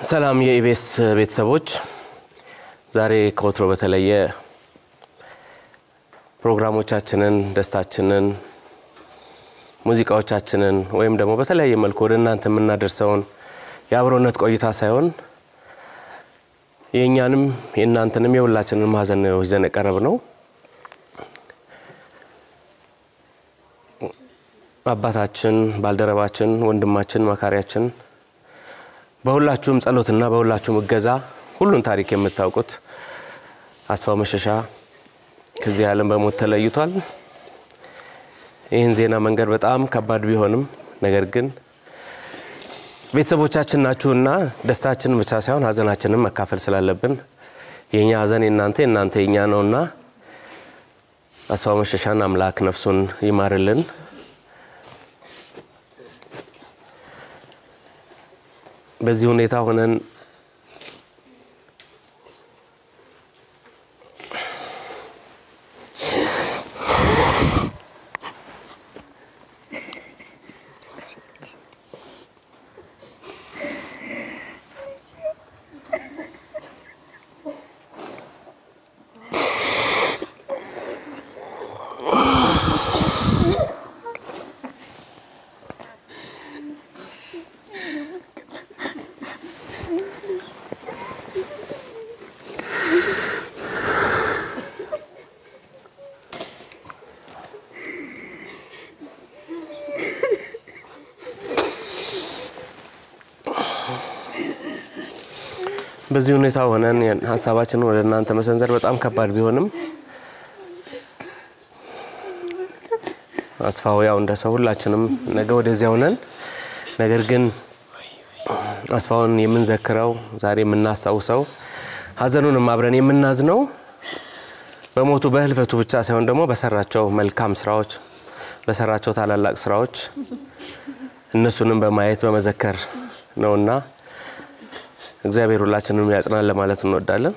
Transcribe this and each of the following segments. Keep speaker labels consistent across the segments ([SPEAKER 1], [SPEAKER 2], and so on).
[SPEAKER 1] ሰላም የኢቤስ ቤተሰቦች፣ ዛሬ ከወትሮ በተለየ ፕሮግራሞቻችንን፣ ደስታችንን፣ ሙዚቃዎቻችንን ወይም ደግሞ በተለያየ መልኩ ወደ እናንተ የምናደርሰውን የአብሮነት ቆይታ ሳይሆን የእኛንም የእናንተንም የሁላችንን ሀዘን ነው ይዘን የቀረብ ነው። አባታችን፣ ባልደረባችን፣ ወንድማችን፣ መካሪያችን በሁላችሁም ጸሎትና በሁላችሁም እገዛ ሁሉን ታሪክ የምታውቁት አስፋው መሸሻ ከዚህ ዓለም በሞት ተለይቷል። ይህን ዜና መንገድ በጣም ከባድ ቢሆንም ነገር ግን ቤተሰቦቻችን ናችሁና ደስታችንን ብቻ ሳይሆን ሀዘናችንን መካፈል ስላለብን የእኛ ሀዘን የእናንተ የእናንተ የእኛ ነውና አስፋው መሸሻን አምላክ ነፍሱን ይማርልን። በዚህ ሁኔታ ሆነን በዚህ ሁኔታ ሆነን ሀሳባችንን ወደ እናንተ መሰንዘር በጣም ከባድ ቢሆንም አስፋው ያው እንደ ሰው ሁላችንም ነገ ወደዚያ ሆነን ነገር ግን አስፋውን የምንዘክረው ዛሬ የምናስታውሰው ሀዘኑንም አብረን የምናዝነው በሞቱ በህልፈቱ ብቻ ሳይሆን ደግሞ በሰራቸው መልካም ስራዎች በሰራቸው ታላላቅ ስራዎች እነሱንም በማየት በመዘከር ነውና እግዚአብሔር ሁላችንም ያጽናን ለማለት እንወዳለን።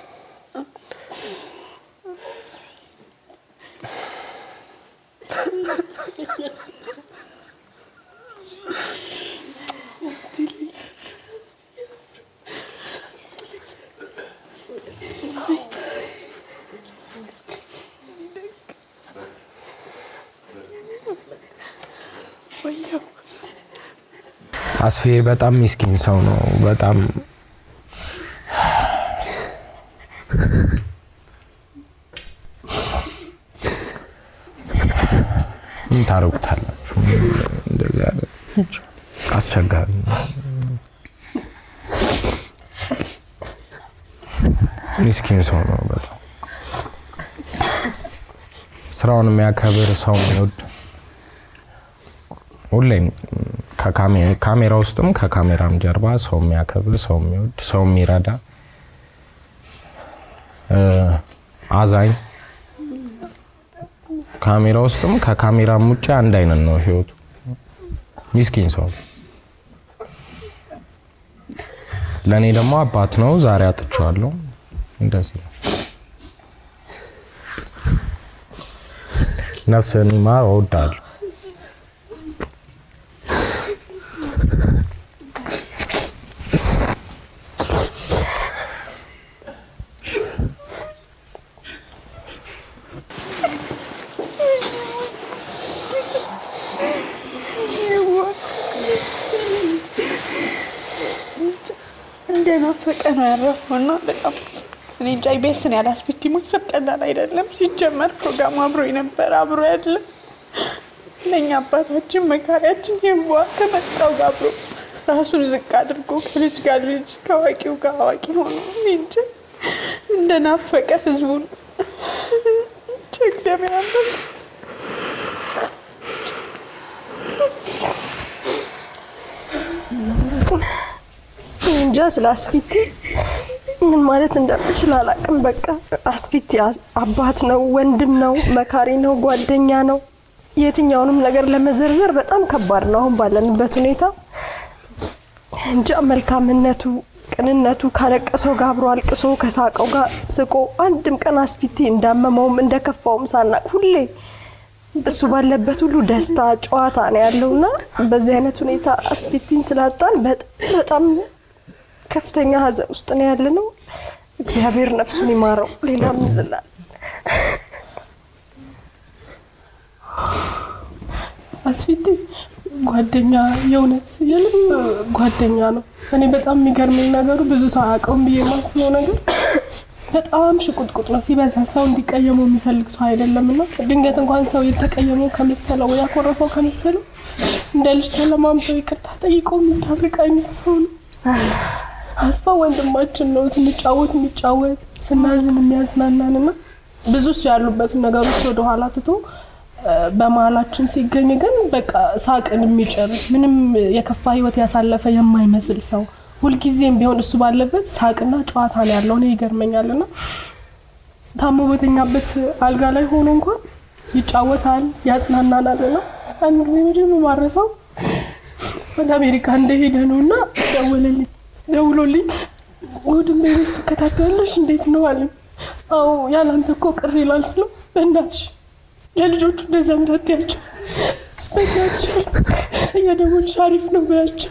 [SPEAKER 2] አስፌ በጣም ሚስኪን ሰው ነው። በጣም ምን ታረጉታላችሁ? እንደዚህ ያለ አስቸጋሪ ሚስኪን ሰው ነው። በጣም ስራውን የሚያከብር ሰው የሚወድ ሁሌም ካሜራ ውስጥም ከካሜራም ጀርባ ሰው የሚያከብር ሰው የሚወድ ሰው የሚረዳ አዛኝ ካሜራ ውስጥም ከካሜራም ውጭ አንድ አይነት ነው ህይወቱ። ሚስኪን ሰው ለእኔ ደግሞ አባት ነው። ዛሬ አጥቼዋለሁ። እንደዚህ ነው። ነፍስህን ይማር። እወዳለሁ።
[SPEAKER 3] እንደናፈቀ ነው ያረፈው እና በጣም እኔ እንጃ ቤስን ያላስቤት ማሰብ ቀላል አይደለም። ሲጀመር ፕሮግራሙ አብሮ የነበረ አብሮ ያለ ለእኛ አባታችን መካሪያችን የዋ ከመጣው ጋር አብሮ ራሱን ዝቅ አድርጎ ከልጅ ጋር ልጅ ከአዋቂው ጋር አዋቂ ሆኖ እኔ እንጃ እንደናፈቀ ህዝቡን እንጃ እግዚአብሔር አለ
[SPEAKER 4] እንጃ ስለ አስፊቲ ምን ማለት እንደምችል አላቅም። በቃ አስፊቲ አባት ነው፣ ወንድም ነው፣ መካሪ ነው፣ ጓደኛ ነው። የትኛውንም ነገር ለመዘርዘር በጣም ከባድ ነው አሁን ባለንበት ሁኔታ። እንጃ መልካምነቱ፣ ቅንነቱ ካለቀሰው ጋር አብሮ አልቅሶ ከሳቀው ጋር ስቆ አንድም ቀን አስፊቲ እንዳመመውም እንደከፋውም ሳናቅ ሁሌ እሱ ባለበት ሁሉ ደስታ ጨዋታ ነው ያለውና በዚህ አይነት ሁኔታ አስፊቲን ስላጣን በጣም ከፍተኛ ሐዘን ውስጥ ነው ያለ ነው። እግዚአብሔር ነፍሱን ይማረው። ሌላ ምን ልላል?
[SPEAKER 5] አስፊት ጓደኛ የእውነት የልብ ጓደኛ ነው። እኔ በጣም የሚገርመኝ ነገሩ ብዙ ሰው አያውቀውም ብዬ የማስበው ነገር በጣም ሽቁጥቁጥ ነው። ሲበዛ ሰው እንዲቀየመው የሚፈልግ ሰው አይደለም እና ድንገት እንኳን ሰው የተቀየመው ከመሰለው ወይ ያኮረፈው ከመሰለው እንደ ልጅ ተለማምጠው ይቅርታ ጠይቆ የሚታርቅ አይነት ሰው ነው። አስፋ ወንድማችን ነው። ስንጫወት የሚጫወት ስናዝን የሚያዝናናን እና ብዙ እሱ ያሉበትን ነገሮች ወደኋላ ትቶ እ፣ በመሀላችን ሲገኝ ግን በቃ ሳቅን የሚጭር ምንም የከፋ ህይወት ያሳለፈ የማይመስል ሰው ሁልጊዜም ቢሆን እሱ ባለበት ሳቅና ጨዋታ ነው ያለው። እኔ ይገርመኛል እና ታሞ በተኛበት አልጋ ላይ ሆኖ እንኳን ይጫወታል፣ ያጽናናናል እና አንድ ጊዜ ምድር ማረሰው ወደ አሜሪካ እንደሄደ ነው እና ደወለልኝ ደውሎልኝ እሑድን ቤት ትከታተያለሽ እንዴት ነው አለኝ። አዎ ያላንተ እኮ ቅር ይላል ስለው በእናትሽ ለልጆቹ እንደዛ እንዳትያቸው በእናትሽ እየደወልሽ አሪፍ ነው ብላቸው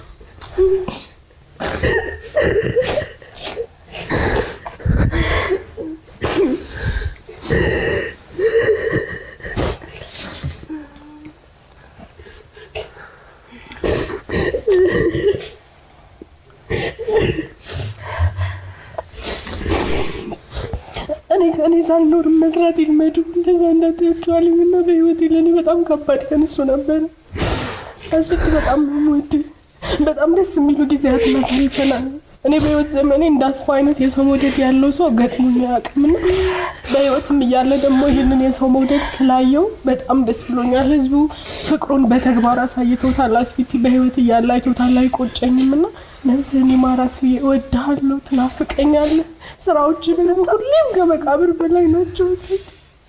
[SPEAKER 5] እኔ ከእኔ ሳልኖርም መስራት ይልመዱ እንደዛ እንዳትያቸዋለኝ እና በህይወቴ ለእኔ በጣም ከባድ ቀን እሱ ነበረ። አስፊት በጣም ነው የምወድህ። በጣም ደስ የሚሉ ጊዜያትን አሳልፈናል። እኔ በህይወት ዘመኔ እንደ አስፋ አይነት የሰው መውደድ ያለው ሰው ገጥሞኝ አያውቅምና በህይወትም እያለ ደግሞ ይህንን የሰው መውደድ ስላየው በጣም ደስ ብሎኛል። ህዝቡ ፍቅሩን በተግባር አሳይቶታል። አስፊቲ በህይወት እያለ አይቶታል። አይቆጨኝም እና ነፍስህን ይማር አስፊ፣ እወድሃለሁ፣ ትናፍቀኛለህ። ስራዎች ምንም ሁሌም ከመቃብር በላይ ናቸው። አስፊቲ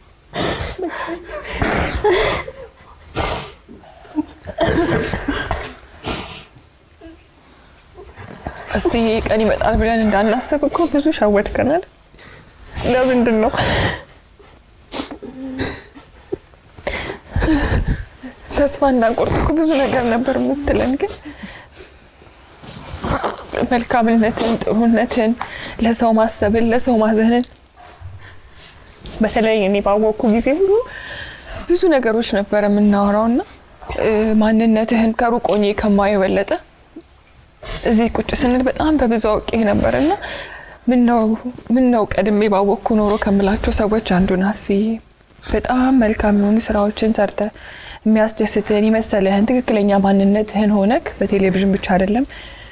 [SPEAKER 3] እስቲ ቀን ይመጣል ብለን እንዳናስብ እኮ ብዙ ሸወድከናል። ለምንድን ነው ተስፋ እንዳንቆርጥ እኮ ብዙ ነገር ነበር የምትለን፣ ግን መልካምነትን፣ ጥሩነትን፣ ለሰው ማሰብን፣ ለሰው ማዘንን በተለይ እኔ ባወቅኩ ጊዜ ሁሉ ብዙ ነገሮች ነበረ የምናወራው እና እ፣ ማንነትህን ከሩቅ ሆኜ ከማየው የበለጠ እዚህ ቁጭ ስንል በጣም በብዙ አውቄ ነበር እና ምን ነው ቀድሜ ባወቅኩ ኖሮ ከምላቸው ሰዎች አንዱን አስፍዬ በጣም መልካም የሆኑ ስራዎችን ሰርተ የሚያስደስትህን የመሰለህን ትክክለኛ ማንነትህን ሆነክ በቴሌቪዥን ብቻ አይደለም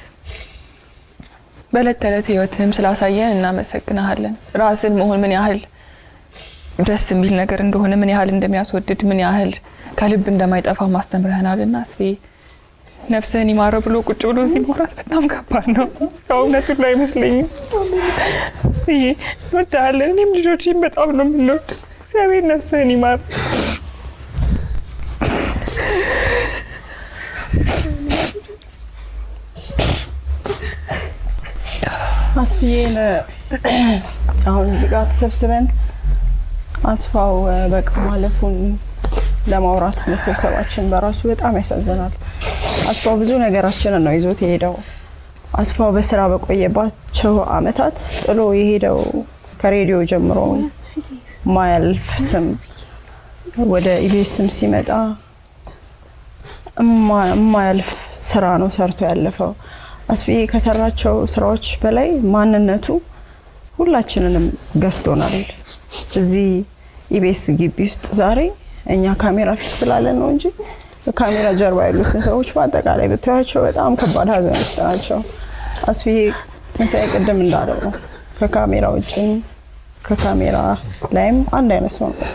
[SPEAKER 3] በዕለት ተዕለት ህይወትህም ስላሳየን እናመሰግናሃለን። ራስን መሆን ምን ያህል ደስ የሚል ነገር እንደሆነ ምን ያህል እንደሚያስወድድ ምን ያህል ከልብ እንደማይጠፋ ማስተምረህናልና አስፍዬ ነፍስህን ይማረው ብሎ ቁጭ ብሎ እዚህ ማውራት በጣም ከባድ ነው። ከእውነቱ ላይ አይመስለኝም። ይሄ እንወድሃለን። እኔም ልጆችም በጣም ነው የምንወድ። እግዚአብሔር ነፍስህን ይማር።
[SPEAKER 6] አስፍዬን አሁን እዚህ ጋር ተሰብስበን አስፋው በቃ ማለፉን ለማውራት መሰብሰባችን በራሱ በጣም ያሳዝናል። አስፋው ብዙ ነገራችንን ነው ይዞት የሄደው። አስፋው በስራ በቆየባቸው አመታት ጥሎ የሄደው ከሬዲዮ ጀምሮ ማያልፍ ስም ወደ ኢቢኤስም ሲመጣ የማያልፍ ስራ ነው ሰርቶ ያለፈው። አስፍዬ ከሰራቸው ስራዎች በላይ ማንነቱ ሁላችንንም ገዝቶናል። እዚህ ኢቢኤስ ግቢ ውስጥ ዛሬ እኛ ካሜራ ፊት ስላለን ነው እንጂ ከካሜራ ጀርባ ያሉትን ሰዎች በአጠቃላይ ብታያቸው በጣም ከባድ ሀዘን ውስጥ ናቸው። አስፍዬ ትንሣኤ ቅድም እንዳለው ነው ከካሜራ ውጭም ከካሜራ ላይም አንድ አይነት ሰው ነው። በቃ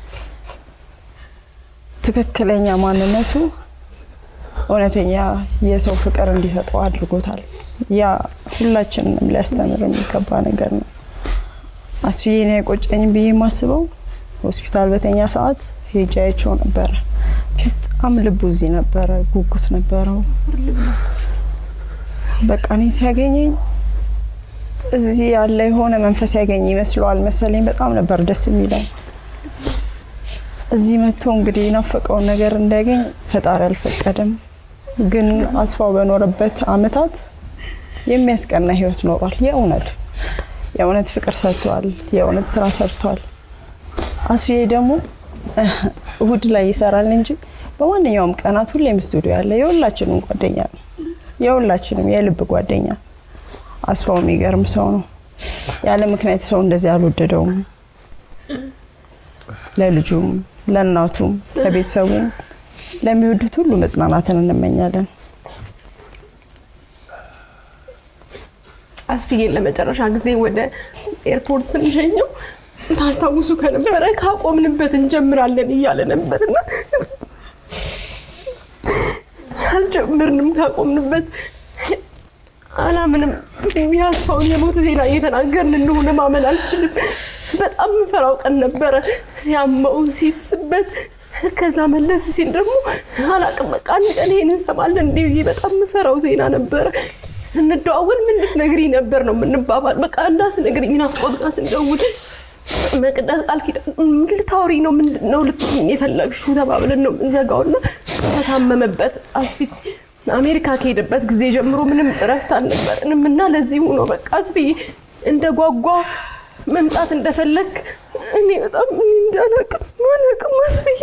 [SPEAKER 6] ትክክለኛ ማንነቱ እውነተኛ የሰው ፍቅር እንዲሰጠው አድርጎታል። ያ ሁላችንንም ሊያስተምር የሚገባ ነገር ነው። አስፍዬን አይቆጨኝም ብዬ የማስበው ሆስፒታል በተኛ ሰዓት ሄጄ አይቼው ነበረ። በጣም ልቡ እዚህ ነበረ፣ ጉጉት ነበረው። በቃ እኔ ሲያገኘኝ እዚህ ያለ የሆነ መንፈስ ያገኝ ይመስለዋል መሰለኝ። በጣም ነበር ደስ የሚለው። እዚህ መጥቶ እንግዲህ የናፈቀውን ነገር እንዳያገኝ ፈጣሪ አልፈቀደም። ግን አስፋው በኖረበት አመታት የሚያስቀና ህይወት ኖሯል። የእውነቱ የእውነት ፍቅር ሰርተዋል። የእውነት ስራ ሰርተዋል። አስፊዬ ደግሞ እሁድ ላይ ይሰራል እንጂ በማንኛውም ቀናት ሁሌም ስቱዲዮ ያለ የሁላችንም ጓደኛ ነው። የሁላችንም የልብ ጓደኛ። አስፋው የሚገርም ሰው ነው። ያለ ምክንያት ሰው እንደዚህ አልወደደውም። ለልጁም፣ ለእናቱም፣ ለቤተሰቡም ለሚወዱት ሁሉ መጽናናትን እንመኛለን።
[SPEAKER 4] አስፍዬን ለመጨረሻ ጊዜ ወደ ኤርፖርት ስንሸኘው ታስታውሱ ከነበረ ካቆምንበት እንጀምራለን እያለ ነበርና አልጀምርንም። ካቆምንበት አላምንም። ያስፋውን የሞት ዜና እየተናገርን እንደሆነ ማመን አልችልም። በጣም ምፈራው ቀን ነበረ ሲያመው ሲብስበት ከዛ መለስ ሲል ደግሞ አላቅም በቃ አንድ ቀን ይሄን እንሰማለን እንዴ ብዬ በጣም ምፈራው ዜና ነበረ። ስንደዋወል ምን ልትነግሪኝ ነበር ነው የምንባባል። በቃ እንዳትነግሪኝ ናፍቆት ጋር ስንደውል መቅደስ ቃል ኪዳን ምን ልታወሪ ነው ምንድን ነው ልትይኝ የፈለግሽው ተባብለን ነው የምንዘጋውና ከታመመበት አስፊት አሜሪካ ከሄደበት ጊዜ ጀምሮ ምንም እረፍት አልነበረንም እና ለዚሁ ነው በቃ አስፍዬ እንደ ጓጓ መምጣት እንደፈለግ እኔ በጣም እኔ እንዳላቅም አላቅም አስፍዬ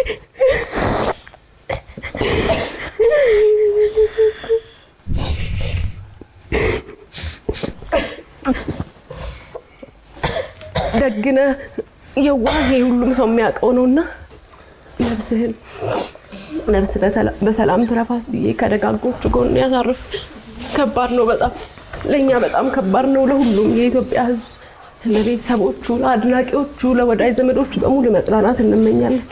[SPEAKER 4] ደግነ የዋህ ሁሉም ሰው የሚያውቀው ነውና ነፍስህን ነፍስ በሰላም ትረፋስ ብዬ ከደጋጎቹ ጎን ያሳርፍ። ከባድ ነው በጣም ለእኛ በጣም ከባድ ነው። ለሁሉም የኢትዮጵያ ሕዝብ፣ ለቤተሰቦቹ፣ ለአድናቂዎቹ፣ ለወዳጅ ዘመዶቹ በሙሉ መጽናናት እንመኛለን።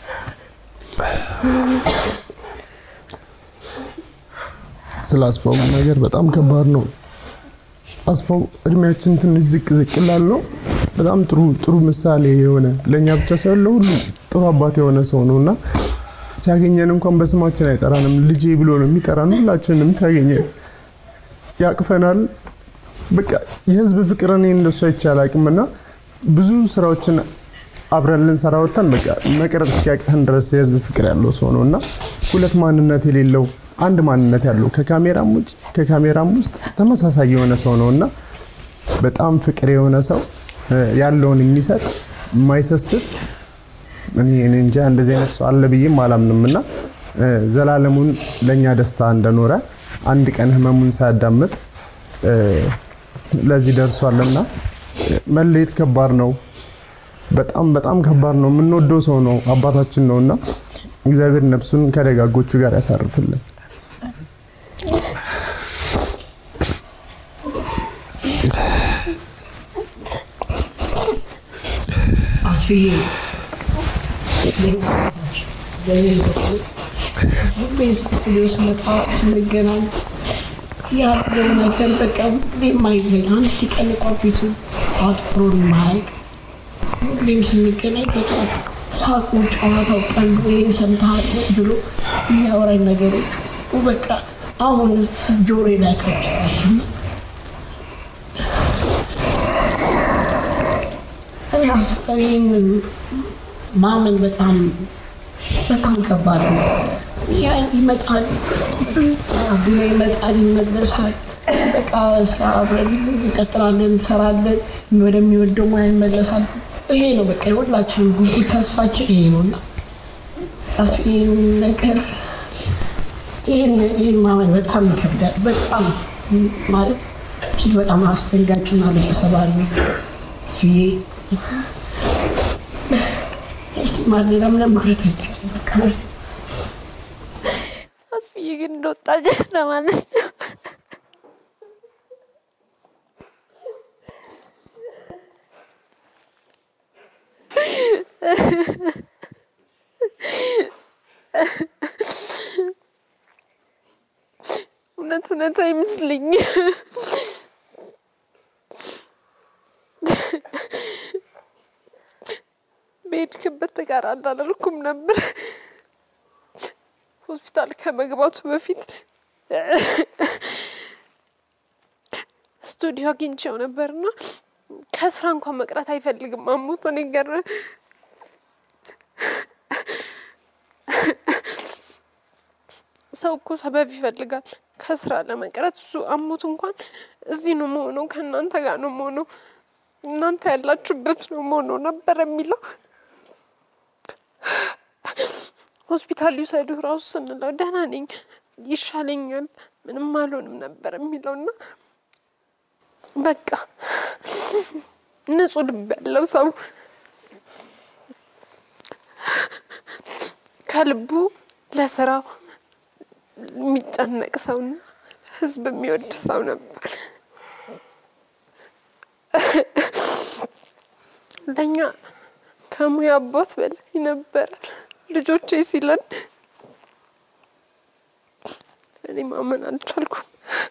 [SPEAKER 7] ስለ አስፋው ነገር በጣም ከባድ ነው። አስፋው እድሜያችን ትንሽ ዝቅ ዝቅ ላል ነው በጣም ጥሩ ጥሩ ምሳሌ የሆነ ለእኛ ብቻ ሳይሆን ለሁሉ ጥሩ አባት የሆነ ሰው ነው እና ሲያገኘን እንኳን በስማችን አይጠራንም። ልጄ ብሎ ነው የሚጠራን። ሁላችንም ሲያገኘን ያቅፈናል። በቃ የህዝብ ፍቅር እኔ እንደሱ አይቼ አላቅም እና ብዙ ስራዎችን አብረን ልንሰራ ወጥተን በቃ መቅረጽ እስኪያቅተን ድረስ የህዝብ ፍቅር ያለው ሰው ነው እና ሁለት ማንነት የሌለው አንድ ማንነት ያለው ከካሜራም ውጭ ከካሜራም ውስጥ ተመሳሳይ የሆነ ሰው ነው እና በጣም ፍቅር የሆነ ሰው ያለውን የሚሰጥ የማይሰስት እኔ እኔ እንጃ እንደዚህ አይነት ሰው አለ ብዬም አላምንም እና ዘላለሙን ለእኛ ደስታ እንደኖረ አንድ ቀን ህመሙን ሳያዳምጥ ለዚህ ደርሷልና መለየት ከባድ ነው። በጣም በጣም ከባድ ነው። የምንወደው ሰው ነው፣ አባታችን ነው እና እግዚአብሔር ነፍሱን ከደጋጎቹ ጋር ያሳርፍልን።
[SPEAKER 8] አስፍዬ ሁሌ ስቱዲዮ ስመጣ ስንገናኝ ያለው ነገር በቃ ሁሌ የማይለኝ አንድ ቀን እንኳ ፊቱ አትኩሮን ማያውቅ ሁሌም ስንገናኝ በቃ ሳቁ፣ ጨዋታው፣ ቀልዱ ይህን ሰምተሃል ብሎ የሚያወራኝ ነገሮች በቃ አሁን ጆሮ ላይ ቀጭ ይህንን ማመን በጣም በጣም ከባድ ነው። ያ ይመጣል ግን ይመጣል ይመለሳል። በቃ ስራ አብረን እንቀጥላለን፣ እንሰራለን፣ ወደሚወደው ሙያ ይመለሳል። ይሄ ነው በቃ የሁላችንም ጉጉት ተስፋችን ይሄ ነው እና ይህን ነገር ይህን ማመን በጣም ይከብዳል። በጣም ማለት እጅግ በጣም አስደንጋጭና ልብ ሰባሪ ነው። ስዬ እርስ ማሌላ ምንም ምክረት አይቻልም። በቃ እርስ
[SPEAKER 3] አስፍዬ ግን እንደወጣ ለማለት ነው። እውነት እውነት አይመስለኝም። በሄድክበት ተጋር አላደርኩም ነበር። ሆስፒታል ከመግባቱ በፊት ስቱዲዮ አግኝቼው ነበርና ከስራ እንኳን መቅረት አይፈልግም። አሞት ነገር
[SPEAKER 5] ሰው እኮ ሰበብ ይፈልጋል ከስራ ለመቅረት። እሱ አሞት እንኳን እዚህ ነው መሆነው፣ ከእናንተ ጋር ነው መሆነው፣ እናንተ ያላችሁበት ነው መሆነው ነበር የሚለው። ሆስፒታል ሊውሰዱ ራሱ ስንለው ደህና ነኝ፣ ይሻለኛል፣ ምንም አልሆንም ነበር የሚለው እና በቃ ንጹህ ልብ ያለው ሰው ከልቡ ለስራው የሚጨነቅ ሰውና ህዝብ የሚወድ ሰው ነበር። ለእኛ ከሙያ አባት በላይ ነበረ። ልጆቼ ሲለን እኔ ማመን አልቻልኩም።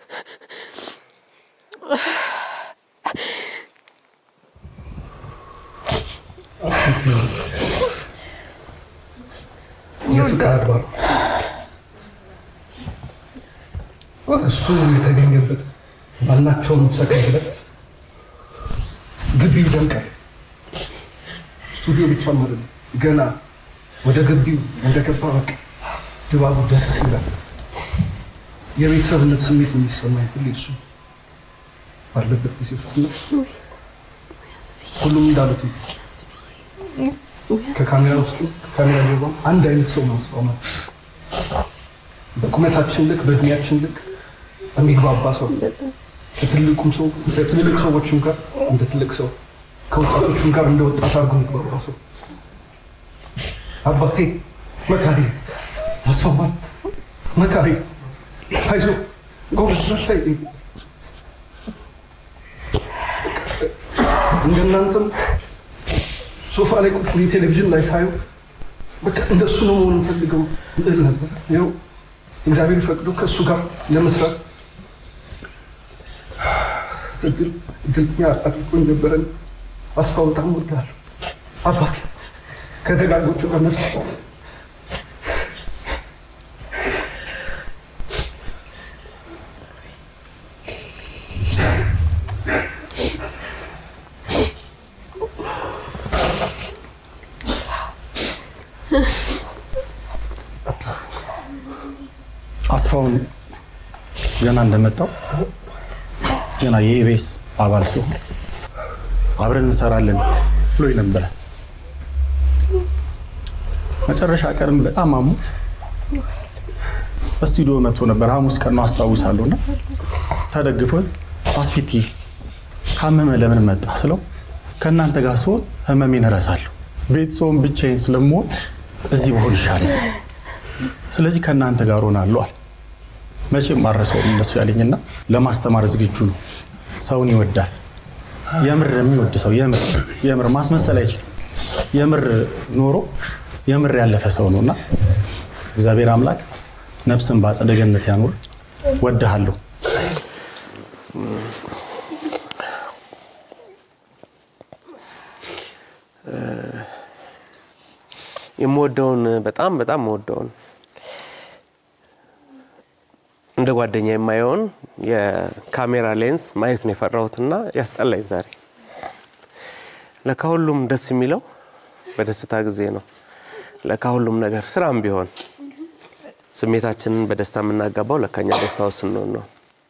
[SPEAKER 9] የፍቅር አድባር እሱ የተገኘበት ባልናቸውን ሰከንድ ላይ ግቢው ይደምቃል። ስቱዲዮ ብቻ ማለት ነው። ገና ወደ ግቢው እንደገባ በቃ ድባቡ ደስ ይላል። የቤተሰብነት ስሜት የሚሰማኝ ሁሌ እሱ ባለበት ጊዜ ውስጥ ነው። ሁሉም እንዳሉት ነው። ከካሜራ ውስጥ ከካሜራ ጀርባ አንድ አይነት ሰው ማስፋማ በቁመታችን ልክ በእድሜያችን ልክ የሚግባባ ሰው ከትልቁም ሰው ከትልልቅ ሰዎችም ጋር እንደ ትልቅ ሰው ከወጣቶችም ጋር እንደ ወጣት አድርጎ የሚግባባ ሰው አባቴ መካሪ ማስፋማት መካሪ አይዞ ጎበዝ በርታ ይለኝ። እንደናንተም ሶፋ ላይ ቁጭ ብዬ ቴሌቪዥን ላይ ሳየው በቃ እንደሱ ነው መሆን የምፈልገው እንደል ነበር። ያው እግዚአብሔር ፈቅዶ ከእሱ ጋር ለመስራት እድል እድልኛ አድርጎኝ ነበረን። አስፋ በጣም እወድሃለሁ አባቴ ከደጋጎቹ ጋር ነፍስ
[SPEAKER 10] አስፋውን ገና እንደመጣው ገና የኢቤስ አባል ሲሆን አብረን እንሰራለን ብሎ ነበረ። መጨረሻ ቀንም በጣም አሞት በስቱዲዮ መጥቶ ነበር። ሐሙስ ቀን ነው አስታውሳለሁ። እና ተደግፎ አስፊቲ ካመመ ለምን መጣ ስለው ከእናንተ ጋር ስሆን ህመሜን እረሳለሁ። ቤት ስሆን ብቻዬን ስለምሆን እዚህ በሆን ይሻላል። ስለዚህ ከእናንተ ጋር ሆናለሁ አለ። መቼም አረሰውም እንደሱ ያለኝና ለማስተማር ዝግጁ ነው። ሰውን ይወዳል። የምር የሚወድ ሰው የምር የምር ማስመሰል አይችልም። የምር ኖሮ የምር ያለፈ ሰው ነውና እግዚአብሔር አምላክ ነፍስን በአጸደ ገነት ያኑር። ወድሃለሁ።
[SPEAKER 1] የምወደውን በጣም በጣም የምወደውን እንደ ጓደኛ የማየውን የካሜራ ሌንስ ማየት ነው የፈራሁትና ያስጠላኝ ዛሬ። ለካ ሁሉም ደስ የሚለው በደስታ ጊዜ ነው። ለካ ሁሉም ነገር ስራም ቢሆን ስሜታችንን በደስታ የምናጋባው ለካኛ ደስታ ውስጥ ስንሆን ነው።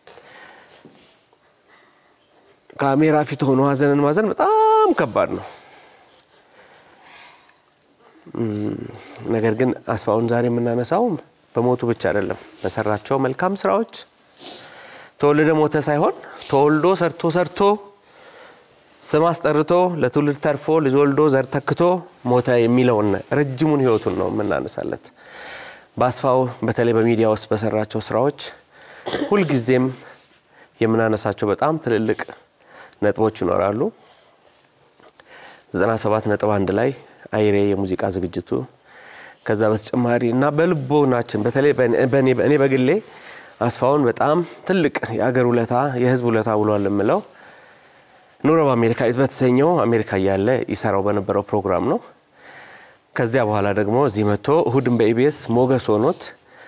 [SPEAKER 1] ካሜራ ፊት ሆኖ ሀዘንን ማዘን በጣም ከባድ ነው። ነገር ግን አስፋውን ዛሬ የምናነሳው በሞቱ ብቻ አይደለም፣ በሰራቸው መልካም ስራዎች ተወልደ ሞተ ሳይሆን ተወልዶ ሰርቶ ሰርቶ ስም አስጠርቶ ለትውልድ ተርፎ ልጅ ወልዶ ዘር ተክቶ ሞተ የሚለውን ረጅሙን ህይወቱን ነው የምናነሳለት። በአስፋው በተለይ በሚዲያ ውስጥ በሰራቸው ስራዎች ሁልጊዜም የምናነሳቸው በጣም ትልልቅ ነጥቦች ይኖራሉ። 97 ነጥብ አንድ ላይ አይሬ የሙዚቃ ዝግጅቱ ከዛ በተጨማሪ እና በልቦናችን በተለይ እኔ በግሌ አስፋውን በጣም ትልቅ የአገር ውለታ የህዝብ ውለታ ውሏል የምለው ኑሮ በአሜሪካ በተሰኘው አሜሪካ እያለ ይሰራው በነበረው ፕሮግራም ነው። ከዚያ በኋላ ደግሞ እዚህ መጥቶ እሁድን በኢቢኤስ ሞገስ ሆኖት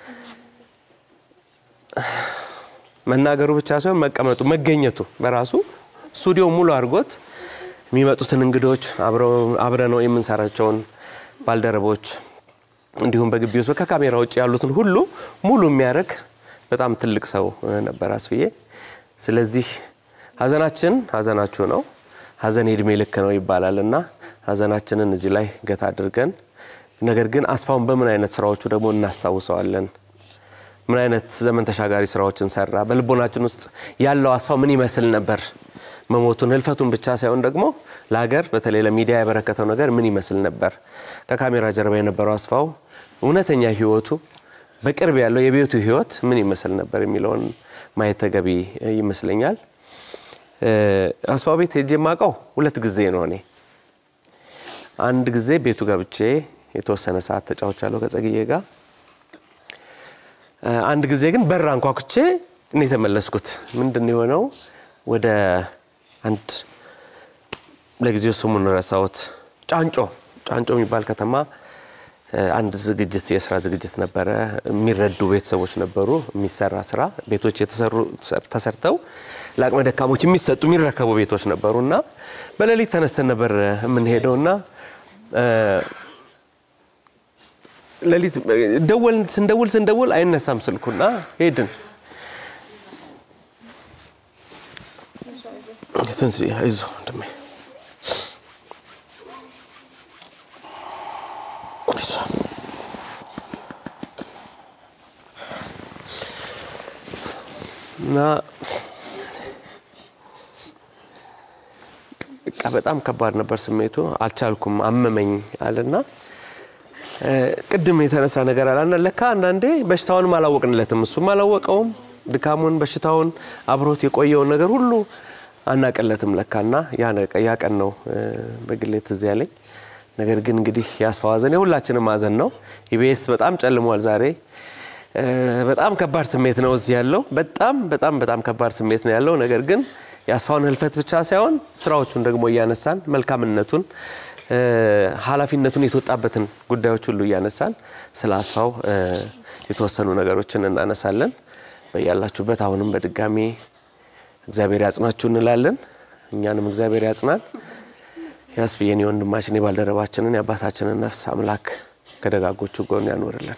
[SPEAKER 1] መናገሩ ብቻ ሳይሆን መቀመጡ መገኘቱ በራሱ ስቱዲዮ ሙሉ አድርጎት የሚመጡትን እንግዶች አብረ ነው የምንሰራቸውን ባልደረቦች እንዲሁም በግቢ ውስጥ ከካሜራ ውጭ ያሉትን ሁሉ ሙሉ የሚያደርግ በጣም ትልቅ ሰው ነበር አስፍዬ። ስለዚህ ሀዘናችን ሀዘናችሁ ነው፣ ሀዘን የእድሜ ልክ ነው ይባላል እና ሀዘናችንን እዚህ ላይ ገታ አድርገን ነገር ግን አስፋውን በምን አይነት ስራዎቹ ደግሞ እናስታውሰዋለን? ምን አይነት ዘመን ተሻጋሪ ስራዎችን ሰራ? በልቦናችን ውስጥ ያለው አስፋው ምን ይመስል ነበር? መሞቱን ህልፈቱን ብቻ ሳይሆን ደግሞ ለሀገር በተለይ ለሚዲያ ያበረከተው ነገር ምን ይመስል ነበር? ከካሜራ ጀርባ የነበረው አስፋው እውነተኛ ህይወቱ በቅርብ ያለው የቤቱ ህይወት ምን ይመስል ነበር የሚለውን ማየት ተገቢ ይመስለኛል። አስፋው ቤት ሄጄ የማውቀው ሁለት ጊዜ ነው። እኔ አንድ ጊዜ ቤቱ ገብቼ የተወሰነ ሰዓት ተጫውቻለሁ ከጸግዬ ጋር። አንድ ጊዜ ግን በር አንኳኩቼ እኔ የተመለስኩት ምንድን ነው የሆነው ወደ አንድ ለጊዜው ስሙን ረሳሁት፣ ጫንጮ ጫንጮ የሚባል ከተማ አንድ ዝግጅት የስራ ዝግጅት ነበረ። የሚረዱ ቤተሰቦች ነበሩ። የሚሰራ ስራ ቤቶች የተሰሩ ተሰርተው ለአቅመ ደካሞች የሚሰጡ የሚረከቡ ቤቶች ነበሩ እና በሌሊት ተነስተን ነበር የምንሄደው እና ሌሊት ደወል ስንደውል ስንደውል አይነሳም ስልኩና ሄድን። ትንሽ አይዞህ ወንድሜ እና በቃ በጣም ከባድ ነበር ስሜቱ። አልቻልኩም፣ አመመኝ አለና ቅድም የተነሳ ነገር አለ ለካ አንዳንዴ በሽታውንም አላወቅንለትም፣ እሱም አላወቀውም። ድካሙን፣ በሽታውን፣ አብሮት የቆየውን ነገር ሁሉ አናቀለትም ለካና ያ ቀን ነው በግሌ ትዝ ያለኝ። ነገር ግን እንግዲህ የአስፋው ሀዘን የሁላችንም ሀዘን ነው። ኢቢኤስ በጣም ጨልሟል ዛሬ። በጣም ከባድ ስሜት ነው እዚህ ያለው። በጣም በጣም በጣም ከባድ ስሜት ነው ያለው። ነገር ግን የአስፋውን ህልፈት ብቻ ሳይሆን ስራዎቹን ደግሞ እያነሳን መልካምነቱን፣ ኃላፊነቱን የተወጣበትን ጉዳዮች ሁሉ እያነሳን ስለ አስፋው የተወሰኑ ነገሮችን እናነሳለን። በያላችሁበት አሁንም በድጋሚ እግዚአብሔር ያጽናችሁ እንላለን። እኛንም እግዚአብሔር ያጽናን። ያስፍየን የወንድማችን የባልደረባችንን የአባታችንን ነፍስ አምላክ ከደጋጎቹ ጎን ያኖርልን።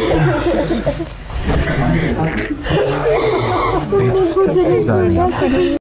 [SPEAKER 2] ዛሬ